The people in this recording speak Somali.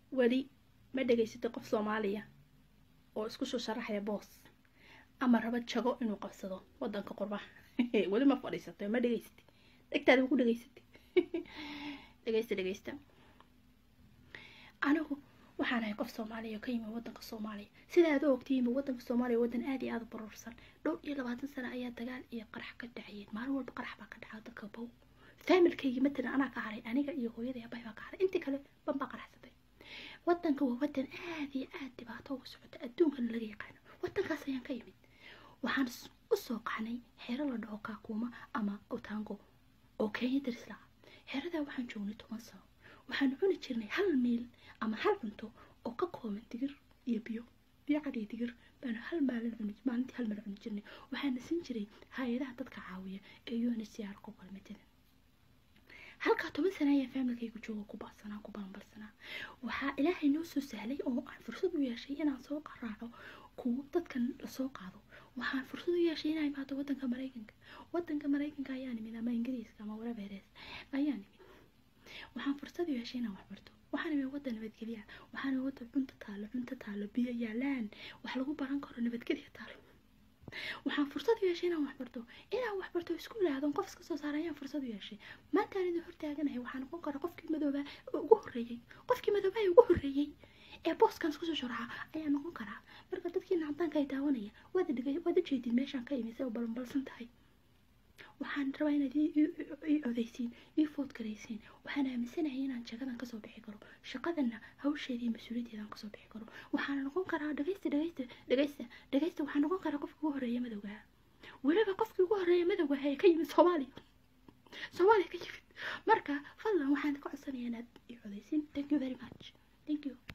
weli ma dhegaysatay qof soomaaliya oo isku soo sharaxaya boos ama raba jago inuu qabsado wadanka qurbaha weli ma fadhiisatay ma dhegaysatay dhegtaada ku dhegaysatay dhegaysta dhegaysta anigu waxaan ahay qof soomaaliya oo ka yimi wadanka soomaaliya sida aad u ogtihiinba wadanka soomaaliya wadan aad iyo aada u baruursan dhowr iyo labaatan sano ayaa dagaal iyo qarax ka dhacayeen maalin walba qarax baa ka dhaca dadka bow faamilkayga matalan anaa ka haray aniga iyo hooyada abahay baa ka haray intii kale ban baa qaraxsatay wadanka waa wadan aad iyo aad dhibaato uga socota adduunkana laga yaqaano wadankaas ayaan ka yimid waxaan usoo qaxnay xero la dhaho kaakuuma ama otango oo kenya darisla xeradaa waxaan joognay toban sano waxaan cuni jirnay hal miil ama hal cunto oo ka kooban digir iyo biyo biyo cad iyo digir baanu hal maalin cuni maalintii hal maalin cuni jirnay waxaana siin jiray hay-adaha dadka caawiya ee unhcr ku kalmatadan halkaa toban sana ayaa faamilkaygu jooga ku baadsanaa ku balanbalsanaa waxaa ilaahay noo soo sahlay oo aan fursad u yeeshay inaan soo qaraaco kuwo dadkan lasoo qaado waxaan fursad u yeeshay inaan imaado wadanka maraykanka wadanka maraykanka ayaa nimid ama ingiriiska ama warabeerees ayaa nimid waxaan fursad u yeeshay inaan waxbarto waxaan imid wadan nabadgelya waxaan imid wadan cunto taalo cunto taalo biyo yaalaan wax lagu baran karo nabadgelya taalo waxaan fursad u yeeshay inaan waxbarto inaan waxbarto iskuul aadon qof iska soo saara ayaan fursad u yeeshay maantaan idin hortaaganahay waxaa noqon kara qofkii madooba ugu horreeyey qofkii madooba ee ugu horreeyey ee booskan isku soo sharaxa ayaa noqon karaa marka dadkii nacdaanka ay daawanaya waad dhigay waad u jeedin meeshaan ka imisay oo balanbalsan tahay waxaan rabaa inaad ii codaysiin ii food garaysiin waxaan aaminsanahay inaan jagadan kasoo bixi karo shaqadanna hawsheeda iyo mas-uuliyaddeedaan kasoo bixi karo waxaana noqon karaa dhagaysta dhagaysta dhagaysta dhagaysta waxaa noqon karaa qofkii ugu horreeya madowgaha weliba qofkii ugu horreeya madowgaha ee ka yimid soomaaliya soomaaliya ka yimid marka fadlan waxaan ka codsanayaa inaad ii codaysiin thank you very much thank you